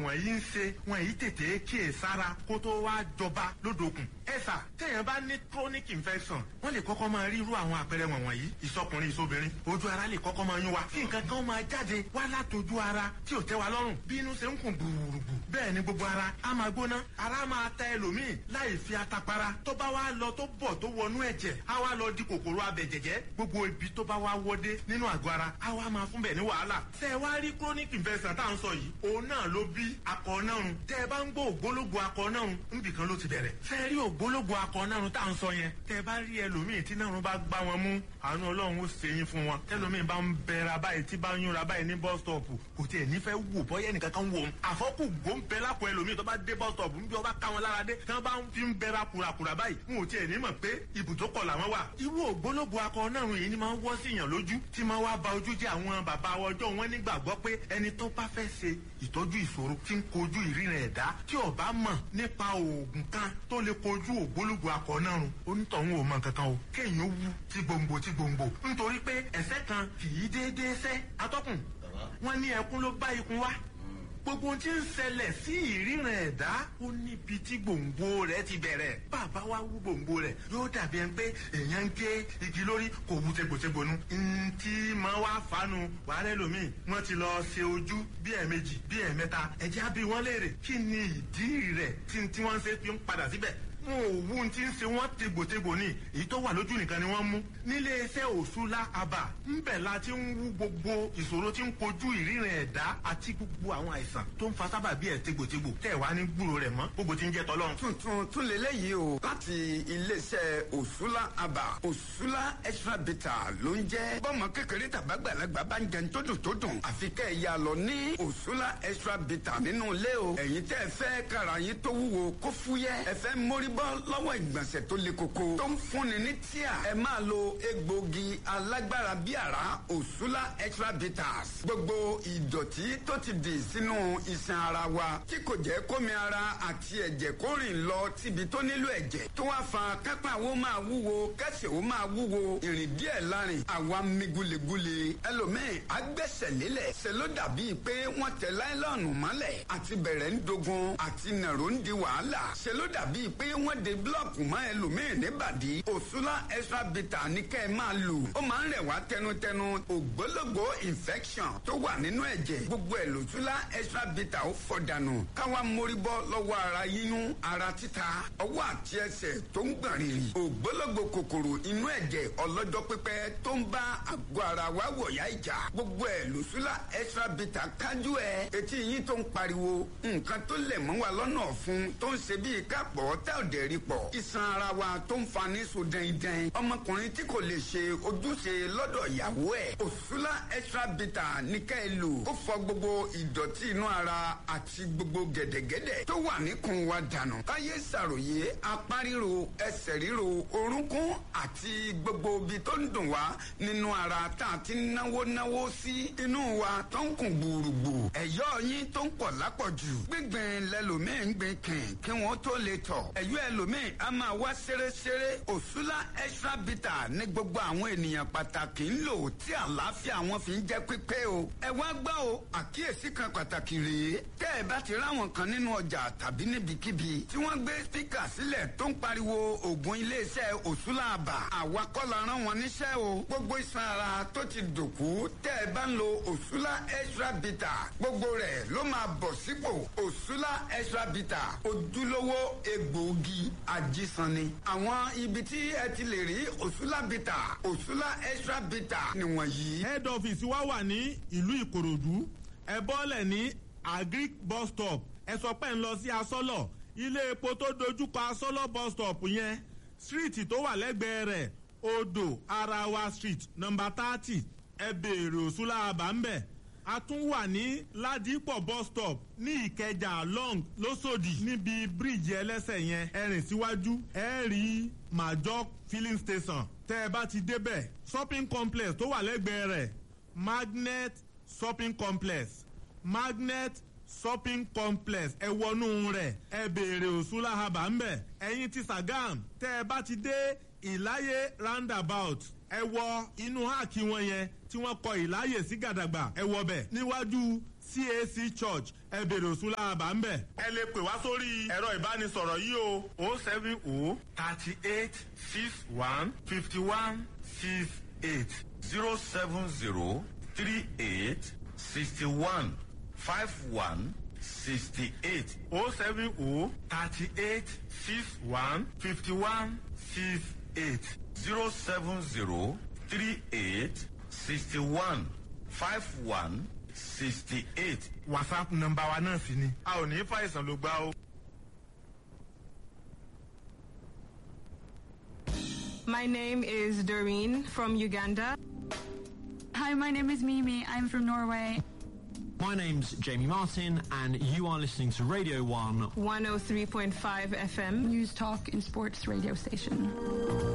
wọ̀nyí ń ṣe wọn èyí tètè kíyè sára kó tó wá jọba lódòkun. ẹ sà téèyàn bá ní chronic infection wọ́n lè kọ́kọ́ máa rí irú àwọn àpẹẹrẹ wọ̀nyí ìsọkùnrin ìsobìnrin ojú ara lè kọ́kọ́ máa yún wa kí nǹkan kan máa jáde wá látọjú ara tí ò tẹ́ wa lọ́rùn bí inú ṣe ń kùn gbùrùgbù bẹ́ẹ̀ ni gbogbo ara á máa gbóná ara máa ta ẹlòmíì láì fi atapara tó bá wá lọ tó bọ̀ tó wọnú ẹ̀jẹ̀ á wá lọ di kòkòrò abẹ̀jẹ̀jẹ̀ gbogbo ibi tó bá wá wọdé nínú àgọ́ ara á wá máa fún bẹ̀ ní wàhálà tẹ́ ẹ wá rí chronic infection tá à ń sọ yìí òun náà ló bí akọ nárun tẹ́ ẹ bá ń gbọ́ ògbólógbò akọ nárun níbì kan ló ti bẹ̀rẹ̀ tẹ́ ẹ rí ògbólógbò akọ nárun tá à ń sọ yẹn tẹ́ ẹ bá rí ẹlòmíì tí nárun bá gbá wọn mú àánú ọlọ́run ó ṣe yín fún wọn tẹ́lómìn bá ń bẹ̀rẹ̀ báyìí tí bá ń yúnra báyìí ní bus stop kò tiẹ̀ nífẹ̀ẹ́ wò bọ́yẹ́ nìkan kan wò ó àfọ́kù gbóǹbẹ lápò ẹlòmíì tó bá dé bus stop níbi ọba ká wọn lára dé tí wọ́n bá ń fi ń bẹ̀rẹ̀ kùràkùrà báyìí wọn ò tiẹ̀ ní mọ̀ pé ibùdókọ̀ làwọn wà. irú ògbólógbò akọ náà yìí ni máa ń wọ́ sí yàn lójú tí máa wá ba ojú jẹ́ àwọn bàbá ọjọ́ wọn nígbàgbọ́ pé ẹni tó bá fẹ́ ṣe ìtọ́jú ìṣòro tí ń kojú ìríran ẹ̀dá tí ó bá mọ̀ nípa oògùn kan tó lè kojú ògbólógbò akọ náà run onítọ̀hún ò mọ̀ kankan o kéèyàn ó wú tí gbòǹgbò tí gbòǹgbò nítorí pé ẹ̀sẹ̀ kan kì í déédéé sẹ́ atọ́kùn wọn ní ẹkún ló bá ikun wá gbogbo tí ń ṣẹlẹ̀ sí ìríran ẹ̀dá ó níbi tí gbòǹgbò rẹ̀ ti bẹ̀rẹ̀ bàbá wa wú gbòǹgbò rẹ̀ yóò dàbí ẹni pé èèyàn ń gé igi lórí kò wú tegbòtegbò nu ntí máa wá fanu wàhálà ẹlòmíì wọ́n ti lọ ṣe ojú bí ẹ̀ẹ̀mejì bí ẹ̀ẹ̀mẹ́ta ẹ̀jẹ̀ á bí wọ́n léèrè kí ni ìdí rẹ̀ tí tí wọ́n ṣe fi ń padà síbẹ̀ wọn ò wú ti ń ṣe wọn tegbòtegbò ni èyí tó wà lójú nìkan ni wọ́n mú nílé iṣẹ́ òṣùlá àbà ńbẹ̀ la ti ń wú gbogbo ìṣòro tí ń kojú ìríran ẹ̀dá àti gbogbo àwọn àìsàn tó ń fa sábà bí ẹ̀ tegbòtegbò tẹ̀ wá ní gbúrò rẹ̀ mọ́ gbogbo ti ń jẹ́ tọ́lọ́run. tuntun tún lélẹ́yìí o láti iléeṣẹ́ òṣùlá àbà òṣùlá extra bitter ló ń jẹ́ bọ́mọ kékeré tàbágbàlagbà bá ń jẹun tó dùn tó dùn àfi kẹ́ ẹ̀ yà lọ ní òṣùlá extra bitter nínú ilé o ẹ̀yin tẹ́ ẹ fẹ́ kára yín tó wúwo kó fúyẹ́ ẹ fẹ́ mórí bọ́ lọ́wọ́ ìgbọ̀nsẹ̀ tó le koko tó ń fúnni ní tíà ẹ máa lo egbògi alágbára bí àrá òṣùlá extra bitters gbogbo ìdọ̀tí tó ti dì sínú iṣan ara wa tí kò jẹ́ kómi ara àti ẹ̀jẹ̀ kó rìn lọ síbi tó nílò ẹ̀jẹ̀ tó wá fa kápá wo máa wúwo kẹsẹ̀ wo máa wúwo ìrìn díẹ̀ lárin àwa mi gulegule ẹlòmíì agbẹ́sẹ̀ lélẹ̀ ṣe ló dàbí pé wọ́n tẹ láìlọ́ọ̀nù mọ́lẹ̀ àti bẹ̀rẹ̀ ń dogun àti nàró ń di wàhálà ṣe ló dàbí pé wọ́n de búlọ̀kù mọ́ ẹlòmíì níbàdí òṣùlá extra bitter ní kẹ́ ẹ máa lò ó máa ń rẹ̀ wá tẹnutẹnu ògbólógbò infection tó wà nínú ẹ̀jẹ̀ gbogbo ẹ̀ lòṣùlá extra bitter ó fọ̀dànù káwa mórí bọ́ lọ́wọ́ ara yíyún ara títa ọwọ́ àti ẹsẹ̀ tó ń gbọ̀n rìrì ògbólógbò kòkòrò inú ẹ̀jẹ̀ ọlọ́jọ́ pípẹ́ tó ń bá àgọ́ ara wa wọ̀yá ìjà gbogbo ẹ̀ lòṣùlá extra bitter kájú ẹ̀ etí yín tó ń pariwo nǹkan tó lẹ̀ mọ́ wa lọ́nà ọ̀fun tó ń ṣe bíi kápọ̀ tẹ́ ò dẹ̀ rí pọ̀ iṣan ara wa tó ń fa ní so dẹ́ndẹ́n ọmọkùnrin tí kò lè ṣe ojúṣe lọ́dọ̀ ìyàwó ẹ̀ òṣùlá extra bitter ní ká ẹ lò ó fọ gbogbo ìdọ̀tí inú ara àti gbogbo gẹ̀dẹ̀gẹ̀dẹ̀ tó wà níkùn wa dànù káyé ṣàròyé apá ríro ẹsẹ̀ ríro orúnkún àti gbogbo ibi tó ń dùn wá nínú ara tá a ti náwó náwó sí inú wa tó ń kùn gbùrùgbù ẹ̀yọ́ yín tó ń pọ̀ lápọ̀jù gbígbìn lẹ́lòmíì ń gbìn kìn kí wọ́n tó lè tọ̀ ẹ̀yọ́ ẹlòmíì a máa wá ṣeréṣeré òṣùlá extra bitter ní gbogbo àwọn ènìyàn pàtàkì ń lò tí àlàáfíà wọn fi ń jẹ́ pípé o ẹ wá gbọ́ o àkíyèsí kan pàtàkì rèé tẹ́ ẹ bá ti ráwọn kan nínú ọjà tàbí níbikíbi tí wọ́n gbé spíkà sílẹ̀ tó ń pariwo ògùn iléeṣẹ́ òṣùlá àbà àwa kọ́ la rán wọn níṣẹ́ o gbogbo iṣan ara tó ti dòkú tẹ́ ẹ bá ń lo òṣùlá extra bitter gbogbo rẹ̀ ló máa bọ̀ sípò òṣùlá extra bitter ojúlówó egbòogi ajísanni àwọn ibi tí ẹ ti lè rí òṣùlá bitter òṣùlá extra bitter nìwọ̀nyí. head office wa wà ní ìlú ìkòròdú ẹ bọ́lẹ̀ ní agric bus stop ẹ sọ pé ń lọ sí asọ́lọ̀ ilé epo tó dojúkọ asọ́lọ̀ bus stop yẹn street tó wà lẹ́gbẹ̀ẹ́ rẹ̀ odò arawa street number thirty ẹ béèrè òṣùlá àbá ń bẹ̀ a tún wà ní ládìpọ̀ bus stop ní ìkẹjà long lọ́sọ̀dì níbi bíríìjì ẹlẹ́sẹ̀ yẹn ẹ rìn síwájú ẹ rí major filling station tẹ́ ẹ bá ti débẹ̀ shopping complex tó wà lẹ́gbẹ̀ẹ́ rẹ̀ magnet shopping complex magnet shopping complex ẹ wọnú rẹ̀ ẹ béèrè òṣùlá haba ńbẹ̀ ẹ̀yin ti sagam tẹ́ ẹ bá ti dé ìláyé roundabout ẹ wọ inú háàkì wọn yẹn tí wọ́n kọ ìláyè sí gàdàgbà ẹ wọ bẹ̀ níwájú cac church ẹ bèrè òsúlà àbá ń bẹ̀. ẹ lè pè wá sórí ẹ̀rọ ìbánisọ̀rọ̀ yìí o o seven o thirty eight six one fifty one six eight zero seven zero three eight sixty one five one sixty eight o seven o thirty eight six one fifty one six eight zero seven zero three eight sixty one five one sixty eight. whatsapp nọmba wa náà sì ni a ò ní fàìsàn ló gbá o. My name is Doreen from Uganda. Hi, my name is Mimi. I'm from Norway. My name's Jamie Martin, and you are listening to Radio 1 103.5 FM. News Talk and Sports radio station.